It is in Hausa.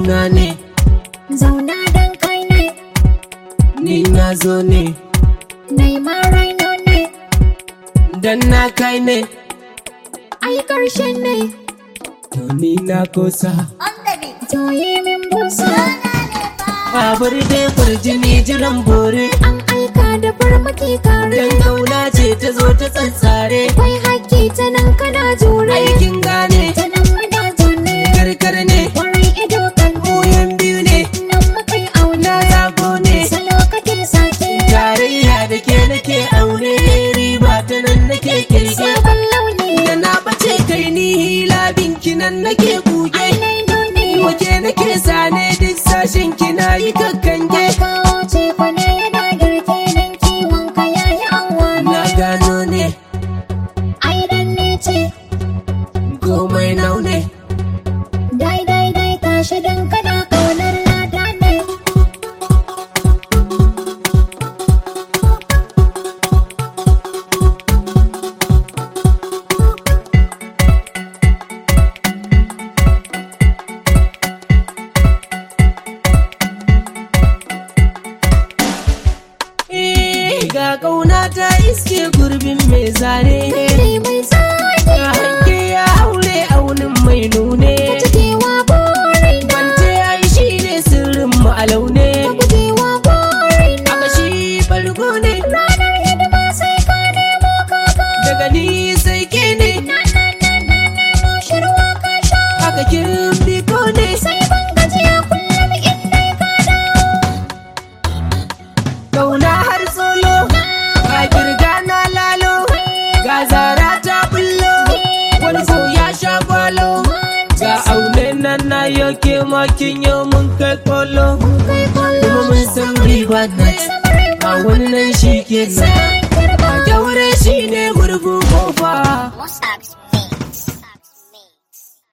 zauna ne zauna dan kai ne ni na zo ne nai ma raino ne dan na kai ne ai karshen ne to ni na kosa to yi min busa babur dai kurjini jiran bore an aika da farmaki kare dan kauna ce ta zo ta tsantsare akwai haƙƙi ta nan kana jure aikin gane ta nan muna zaune karkar ne kwarai ido kan muyan biyu ne nan mukai auna na zago ne salo kake sake tarayya da ke nake aure riba ta nan nake kirge sabon launi da na bace kai ni hila binki nan nake kuge ainai nuni wake nake sane duk sashen kina yi kakkange kawo ce kwane yana girke nan kiwon ka yayi anwa na gano ne ai dan ne ce komai naune dai dai dai tashi dan kana kaunar lada ne Eh, ga kauna ta iske gurbin mai zane kai mai zaki ga hanke ya haure aunin mai nune cikewa borai na kwance ya yi shi ne sirrin mu a laune gujewa borai na aka shi bargo ne ranar hidima sai ka nemo kaka daga ni sai ke ne na na na na nemo shirwa ka sha aka kin biko ne sai ban gajiya kullum in dai ka dawo kauna har solo ga kirga na lalo ga zara ta bullo wani ko ya sha gwalo ga aune nan na yoke makin yau mun kai kolo kai kwallo kuma mun san riba na a wani nan shi ke sai